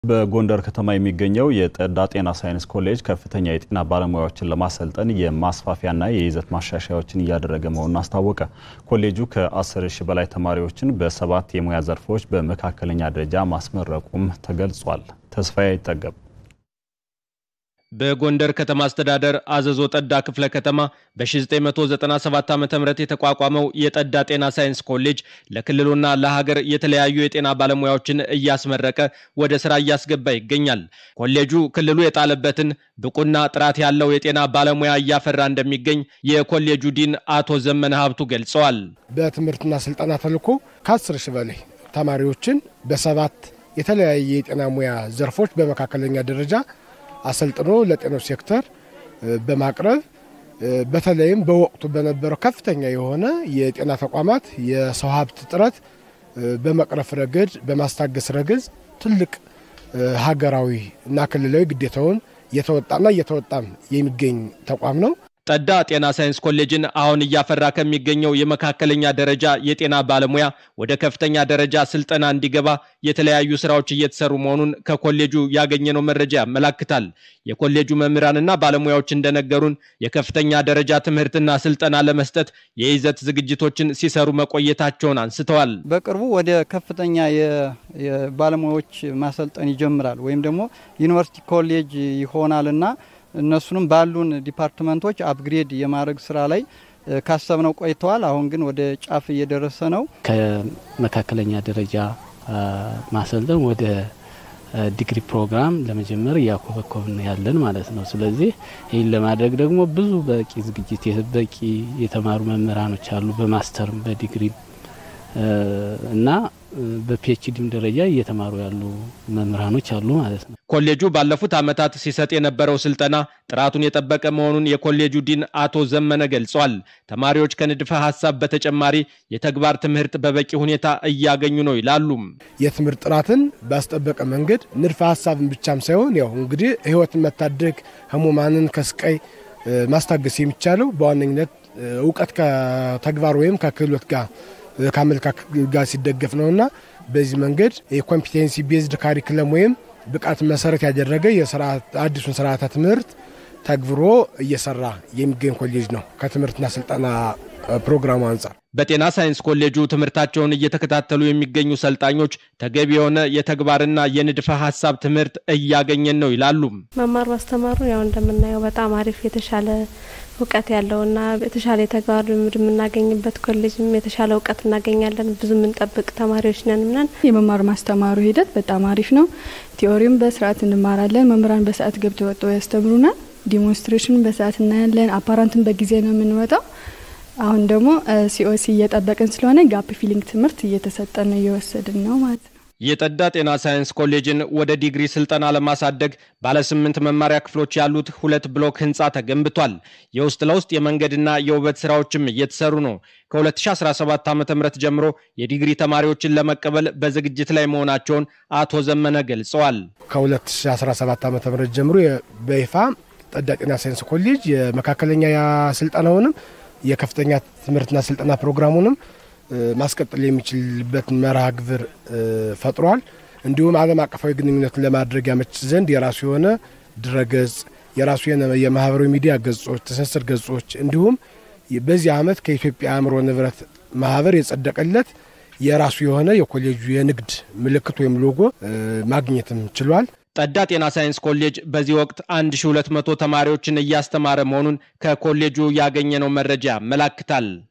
በጎንደር ከተማ የሚገኘው የጠዳ ጤና ሳይንስ ኮሌጅ ከፍተኛ የጤና ባለሙያዎችን ለማሰልጠን የማስፋፊያና የይዘት ማሻሻያዎችን እያደረገ መሆኑን አስታወቀ። ኮሌጁ ከ10 ሺህ በላይ ተማሪዎችን በሰባት የሙያ ዘርፎች በመካከለኛ ደረጃ ማስመረቁም ተገልጿል። ተስፋዬ አይጠገብ በጎንደር ከተማ አስተዳደር አዘዞ ጠዳ ክፍለ ከተማ በ1997 ዓ ም የተቋቋመው የጠዳ ጤና ሳይንስ ኮሌጅ ለክልሉና ለሀገር የተለያዩ የጤና ባለሙያዎችን እያስመረቀ ወደ ስራ እያስገባ ይገኛል። ኮሌጁ ክልሉ የጣለበትን ብቁና ጥራት ያለው የጤና ባለሙያ እያፈራ እንደሚገኝ የኮሌጁ ዲን አቶ ዘመነ ሀብቱ ገልጸዋል። በትምህርትና ስልጠና ተልኮ ከ10 ሺህ በላይ ተማሪዎችን በሰባት የተለያየ የጤና ሙያ ዘርፎች በመካከለኛ ደረጃ አሰልጥኖ ለጤናው ሴክተር በማቅረብ በተለይም በወቅቱ በነበረው ከፍተኛ የሆነ የጤና ተቋማት የሰው ሀብት እጥረት በመቅረፍ ረገድ በማስታገስ ረገድ ትልቅ ሀገራዊ እና ክልላዊ ግዴታውን እየተወጣና እየተወጣም የሚገኝ ተቋም ነው። ጠዳ ጤና ሳይንስ ኮሌጅን አሁን እያፈራ ከሚገኘው የመካከለኛ ደረጃ የጤና ባለሙያ ወደ ከፍተኛ ደረጃ ስልጠና እንዲገባ የተለያዩ ስራዎች እየተሰሩ መሆኑን ከኮሌጁ ያገኘነው መረጃ ያመላክታል። የኮሌጁ መምህራንና ባለሙያዎች እንደነገሩን የከፍተኛ ደረጃ ትምህርትና ስልጠና ለመስጠት የይዘት ዝግጅቶችን ሲሰሩ መቆየታቸውን አንስተዋል። በቅርቡ ወደ ከፍተኛ የባለሙያዎች ማሰልጠን ይጀምራል ወይም ደግሞ ዩኒቨርሲቲ ኮሌጅ ይሆናልና እነሱንም ባሉን ዲፓርትመንቶች አፕግሬድ የማድረግ ስራ ላይ ካሰብነው ቆይተዋል። አሁን ግን ወደ ጫፍ እየደረሰ ነው። ከመካከለኛ ደረጃ ማሰልጠን ወደ ዲግሪ ፕሮግራም ለመጀመር እያኮበኮብን ያለን ማለት ነው። ስለዚህ ይህን ለማድረግ ደግሞ ብዙ በቂ ዝግጅት በቂ የተማሩ መምህራኖች አሉ። በማስተርም በዲግሪም እና በፒኤችዲም ደረጃ እየተማሩ ያሉ መምህራኖች አሉ ማለት ነው። ኮሌጁ ባለፉት ዓመታት ሲሰጥ የነበረው ስልጠና ጥራቱን የጠበቀ መሆኑን የኮሌጁ ዲን አቶ ዘመነ ገልጿል። ተማሪዎች ከንድፈ ሀሳብ በተጨማሪ የተግባር ትምህርት በበቂ ሁኔታ እያገኙ ነው ይላሉ። የትምህርት ጥራትን ባስጠበቀ መንገድ ንድፈ ሀሳብን ብቻም ሳይሆን ያው እንግዲህ ሕይወትን መታደግ ህሙማንን ከስቃይ ማስታገስ የሚቻለው በዋነኝነት እውቀት ከተግባር ወይም ከክህሎት ጋር ከአመለካከት ጋር ሲደገፍ ነውና በዚህ መንገድ የኮምፒቴንሲ ቤዝድ ካሪክለም ወይም ብቃት መሰረት ያደረገ አዲሱን ስርዓተ ትምህርት ተግብሮ እየሰራ የሚገኝ ኮሌጅ ነው። ከትምህርትና ስልጠና ፕሮግራሙ አንጻር በጤና ሳይንስ ኮሌጁ ትምህርታቸውን እየተከታተሉ የሚገኙ ሰልጣኞች ተገቢ የሆነ የተግባርና የንድፈ ሀሳብ ትምህርት እያገኘን ነው ይላሉ። መማር ማስተማሩ ያው እንደምናየው በጣም አሪፍ የተሻለ እውቀት ያለውና የተሻለ የተግባር ልምድ የምናገኝበት ኮሌጅም የተሻለ እውቀት እናገኛለን። ብዙ የምንጠብቅ ተማሪዎች ነን ምናን የመማር ማስተማሩ ሂደት በጣም አሪፍ ነው። ቲዎሪም በስርዓት እንማራለን። መምህራን በሰዓት ገብተው ወጥተው ያስተምሩናል። ዲሞንስትሬሽን በሰዓት እናያለን። አፓራንትን በጊዜ ነው የምንወጣው። አሁን ደግሞ ሲኦሲ እየጠበቅን ስለሆነ ጋፕ ፊሊንግ ትምህርት እየተሰጠን እየወሰድን ነው ማለት ነው። የጠዳ ጤና ሳይንስ ኮሌጅን ወደ ዲግሪ ስልጠና ለማሳደግ ባለ ስምንት መማሪያ ክፍሎች ያሉት ሁለት ብሎክ ህንፃ ተገንብቷል። የውስጥ ለውስጥ የመንገድና የውበት ስራዎችም እየተሰሩ ነው። ከ2017 ዓ ም ጀምሮ የዲግሪ ተማሪዎችን ለመቀበል በዝግጅት ላይ መሆናቸውን አቶ ዘመነ ገልጸዋል። ከ2017 ዓ ም ጀምሮ በይፋ ጠዳ ጤና ሳይንስ ኮሌጅ የመካከለኛ ስልጠናውንም የከፍተኛ ትምህርትና ስልጠና ፕሮግራሙንም ማስቀጠል የሚችልበት መርሃ ግብር ፈጥሯል። እንዲሁም ዓለም አቀፋዊ ግንኙነትን ለማድረግ ያመች ዘንድ የራሱ የሆነ ድረገጽ፣ የራሱ የማህበራዊ ሚዲያ ገጾች፣ ትስስር ገጾች እንዲሁም በዚህ ዓመት ከኢትዮጵያ አእምሮ ንብረት ማህበር የጸደቀለት የራሱ የሆነ የኮሌጁ የንግድ ምልክት ወይም ሎጎ ማግኘትም ችሏል። ጠዳ ጤና ሳይንስ ኮሌጅ በዚህ ወቅት 1200 ተማሪዎችን እያስተማረ መሆኑን ከኮሌጁ ያገኘነው መረጃ ያመላክታል።